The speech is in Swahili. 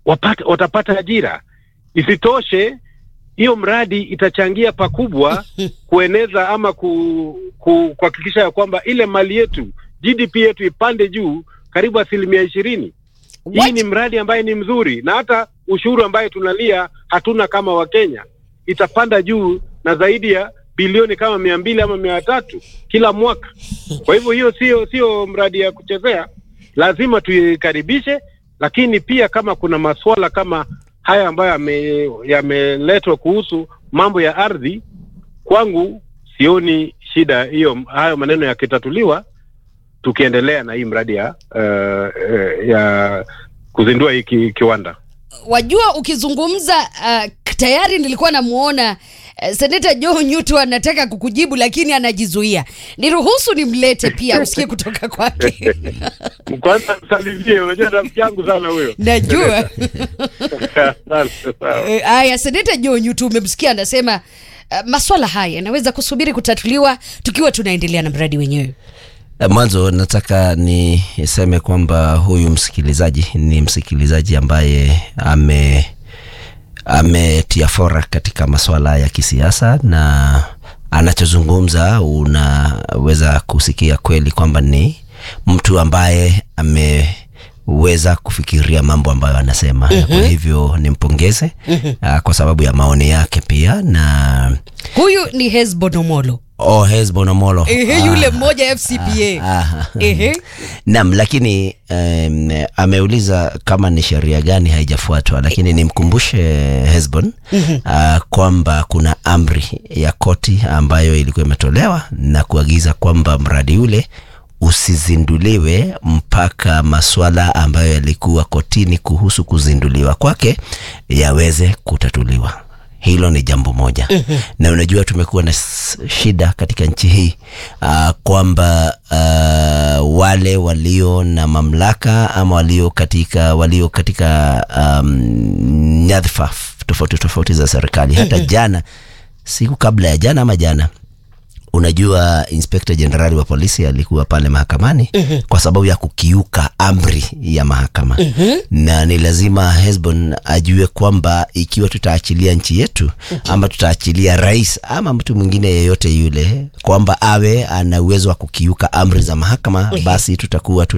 wapata, watapata ajira. Isitoshe, hiyo mradi itachangia pakubwa kueneza ama ku, ku, kuhakikisha ya kwamba ile mali yetu GDP yetu ipande juu karibu asilimia ishirini. Hii What? ni mradi ambaye ni mzuri, na hata ushuru ambaye tunalia hatuna kama Wakenya itapanda juu na zaidi ya bilioni kama mia mbili ama mia tatu kila mwaka. Kwa hivyo hiyo sio sio mradi ya kuchezea, lazima tuikaribishe, lakini pia kama kuna masuala kama haya ambayo yame- yameletwa kuhusu mambo ya ardhi, kwangu sioni shida hiyo, hayo maneno yakitatuliwa, tukiendelea na hii mradi ya uh, uh, ya kuzindua hii ki- kiwanda. Wajua, ukizungumza uh, tayari nilikuwa namuona uh, seneta Joe Nyutu anataka kukujibu lakini anajizuia. Niruhusu nimlete pia usikie kutoka kwake. Kwanza msalimie, unajua rafiki yangu sana huyo. Najua Asante, sawa. Eh, haya, seneta Joe Nyutu umemsikia anasema uh, maswala haya yanaweza kusubiri kutatuliwa tukiwa tunaendelea na mradi wenyewe. Eh, Mwanzo nataka niseme kwamba huyu msikilizaji ni msikilizaji ambaye ame ametia fora katika masuala ya kisiasa na anachozungumza unaweza kusikia kweli kwamba ni mtu ambaye ameweza kufikiria mambo ambayo anasema mm-hmm. Kwa hivyo nimpongeze mm-hmm. kwa sababu ya maoni yake pia na Huyu ni Hesbon Omolo. oh, Hesbon Omolo Ehe, yule mmoja FCPA. Ah, Ehe. Naam, lakini um, ameuliza kama ni sheria gani haijafuatwa, lakini nimkumbushe Hesbon uh, kwamba kuna amri ya koti ambayo ilikuwa imetolewa na kuagiza kwamba mradi ule usizinduliwe mpaka maswala ambayo yalikuwa kotini kuhusu kuzinduliwa kwake yaweze kutatuliwa. Hilo ni jambo moja mm-hmm. Na unajua tumekuwa na s- shida katika nchi hii uh, kwamba uh, wale walio na mamlaka ama walio katika walio katika um, nyadhifa f- tofauti tofauti za serikali hata mm-hmm. jana siku kabla ya jana ama jana unajua inspekta jenerali wa polisi alikuwa pale mahakamani mm-hmm. kwa sababu ya kukiuka amri ya mahakama mm-hmm. na ni lazima Hesbon ajue kwamba ikiwa tutaachilia nchi yetu mm-hmm. ama tutaachilia rais ama mtu mwingine yeyote yule kwamba awe ana uwezo wa kukiuka amri za mahakama mm-hmm. basi tutakuwa tu